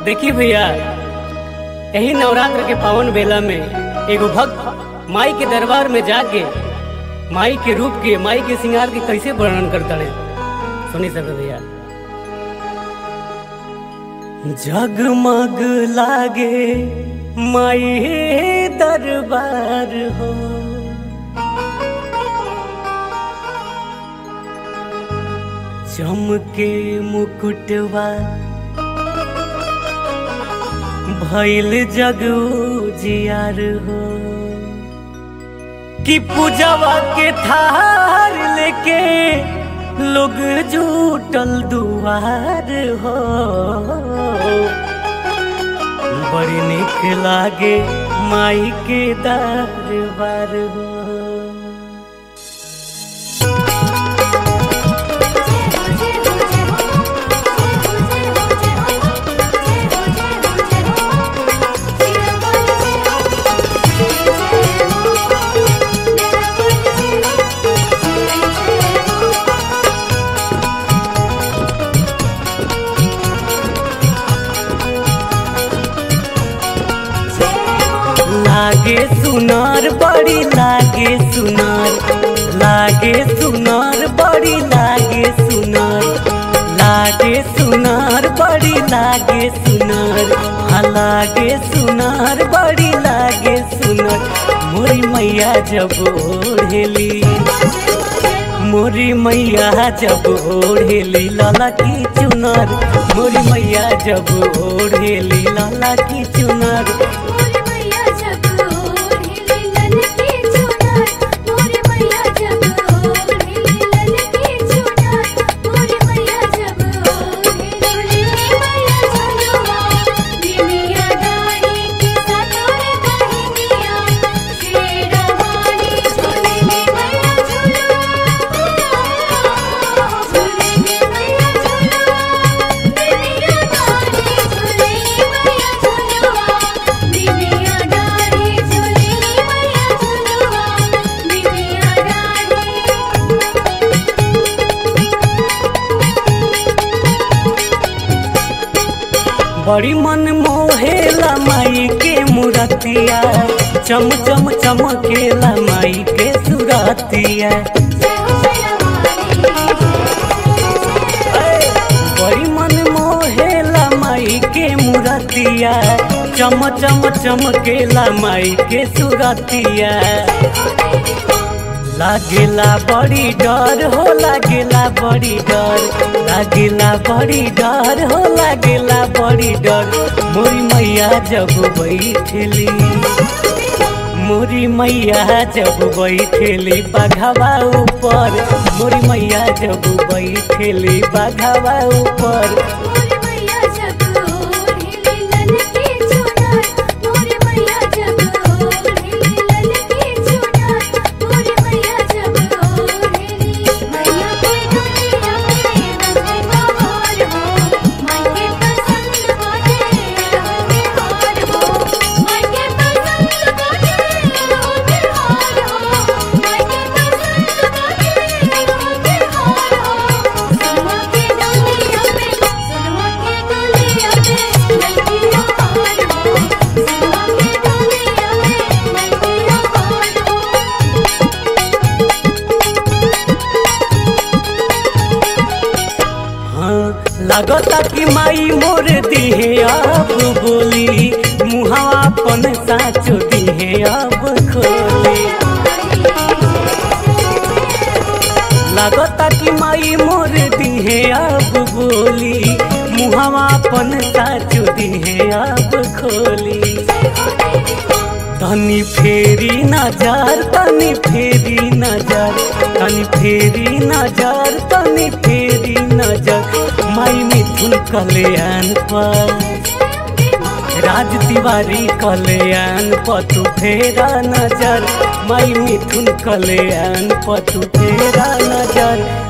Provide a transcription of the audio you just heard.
देखी भैया यही नवरात्र के पावन बेला में एगो भक्त माई के दरबार में जाके माई के रूप के माई के श्रृंगार के कैसे वर्णन करता है सुनी सब भैया जगमग लागे माई दरबार हो चमके मुकुटवा भैल जग जियार हो कि पूजवा के थार लेके लोग जुटल दुआर हो बड़ी निक लागे माई के दरबार हो लागे सुनार बड़ी लागे सुनार लागे सुनार बड़ी लागे सुनार लागे सुनार बड़ी लागे सुनार हाँ लागे सुनार बड़ी लागे सुनार मोरी मैया जब ओढ़ेली मोरी मैया जब ओढ़ेली लाला की चुनार मोरी मैया जब ओढ़ेली लाला की चुनार बड़ी मन मोहेला माई के मुरतिया चम चम चमकेला माई के सुरतिया बड़ी मन मोहेला माई के मुरतिया चम चम चमकेला माई के सुरतिया लागेला बड़ी डर हो लागेला बड़ी डर लागेला बड़ी डर हो लागेला बड़ी डर मोरी मैया जब बैठेली मोरी मैया जब बैठेली बाघावा ऊपर मोरी मैया जब बैठेली बाघावा ऊपर लगता कि माई मोर दिहे अब बोली मुहावा अपन साचो दिहे अब खोली लगता कि माई मोर दिहे अब बोली मुहावा अपन साचो दिहे अब खोली तनी फेरी नजर तनी फेरी नजर तनी फेरी नजर तनी फेरी नजर माई मिथुन कल्याण पर राज तिवारी कल्याण पतु फेरा नजर माई मिथुन कल्याण पतु फेरा नजर